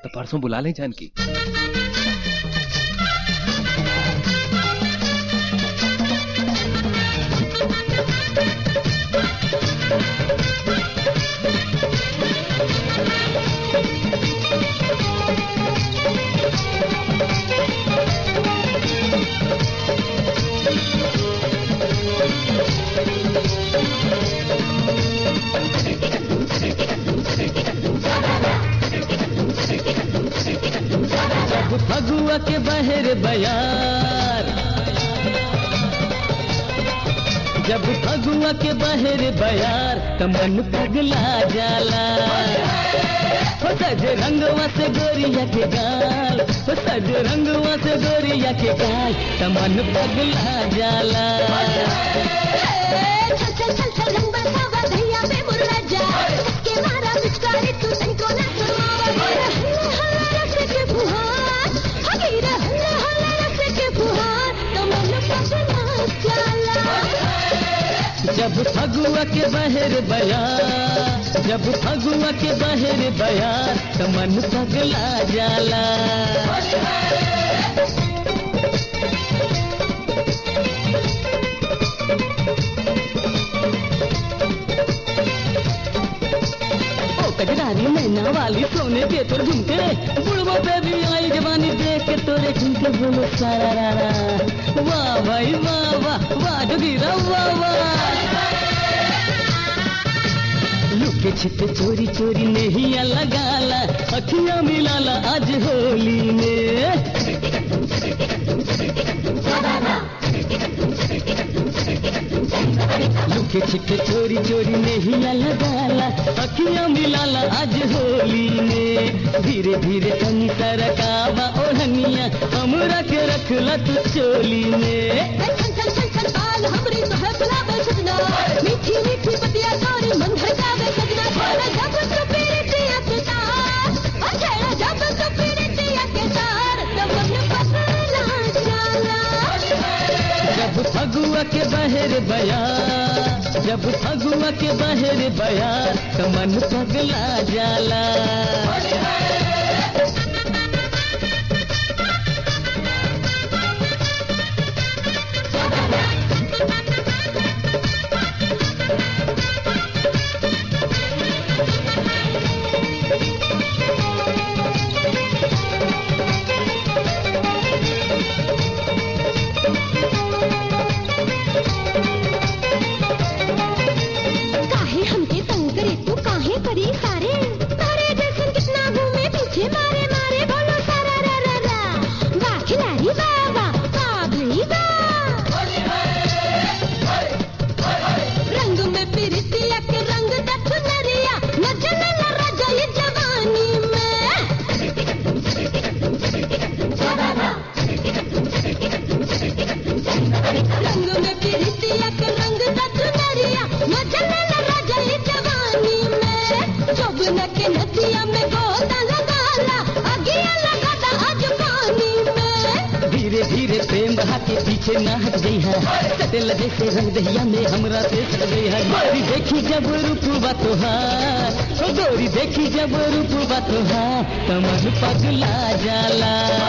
तो परसों बुला लें जानकी जब फगुआ के बहर बयार जब फगुआ के बहर बयार त मन पगला जाला हो सज रंगवा से गोरिया के गाल हो सज रंगवा से गोरिया के गाल त मन पगला जाला चल चल चल चल रंग बरसावा भैया पे मुर्रा जा के मारा पिचकारी तू तनको ना सुनावा हल्ला हल्ला रस के फुहार हगीरा हल्ला हल्ला रस के फुहार तो मन पगला जाला जब फगुआ के बहर बयार जब फगुआ के बहर बयार त मन पगला जाला ओ कजरारी मैना वाली सोने के तोर झुमके बुढ़बो पे भी आई जवानी देख के तोरे झुमके बोलो सारा रारा वाह भाई वाह वाह वाह जोगीरा वाह वाह लुके छिपे चोरी चोरी नहीं लगाला अखियां मिलाला आज होली में लुके छिपे चोरी चोरी नहीं लगाला अखियां मिलाला आज होली में धीरे धीरे तनी तरकावा ओढ़निया हमरा के रखला तू चोली में चल चल चल चल बाल हमरी तो है गुलाब सजना मीठी मीठी पतिया तोरी मन भड़कावे सजना छेड़ा जब तू पीरतिया के तार ओ छेड़ा जब तू पीरतिया के तार तो मन पगला जाला जब फगुआ के बहर बया जब फगुआ के बहर बया तो मन पगला जाला काहे हमके तंग करे तू काहे करी सारे तारे जैसन कितना घूमे पीछे मारे मारे बोलो सारा रा रा रा वाह खिलाड़ी वाह वाह वाह भई वाह रंग में पिरतिया के रंग दा चुनरिया न जलला राजा ये जवानी में रंग में पिरतिया के रंग दा चुनरिया न जलला राजा ये जवानी में जोबन के नदिया में गोता लगाला अगिया लगाता आज पानी में धीरे धीरे प्रेम बहा के पीछे ना हट गई है सटेल जैसे रंग दहिया में हमरा से सट गई है गोरी देखी जब रूपवा तोहार ओ गोरी देखी जब रूपवा तोहार तो मन पगला जाला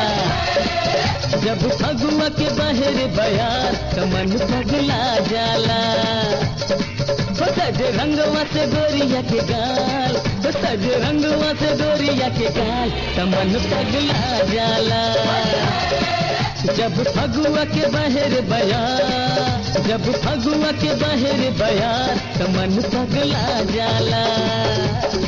जब फगुआ के बहर बयार तो मन पगला जाला हो सज रंगवा से गोरिया के गाल हो सज रंगवा से गोरिया के गाल तो मन पगला जाला जब फगुआ के बहर बयार जब फगुआ के बहर बयार तो मन पगला जाला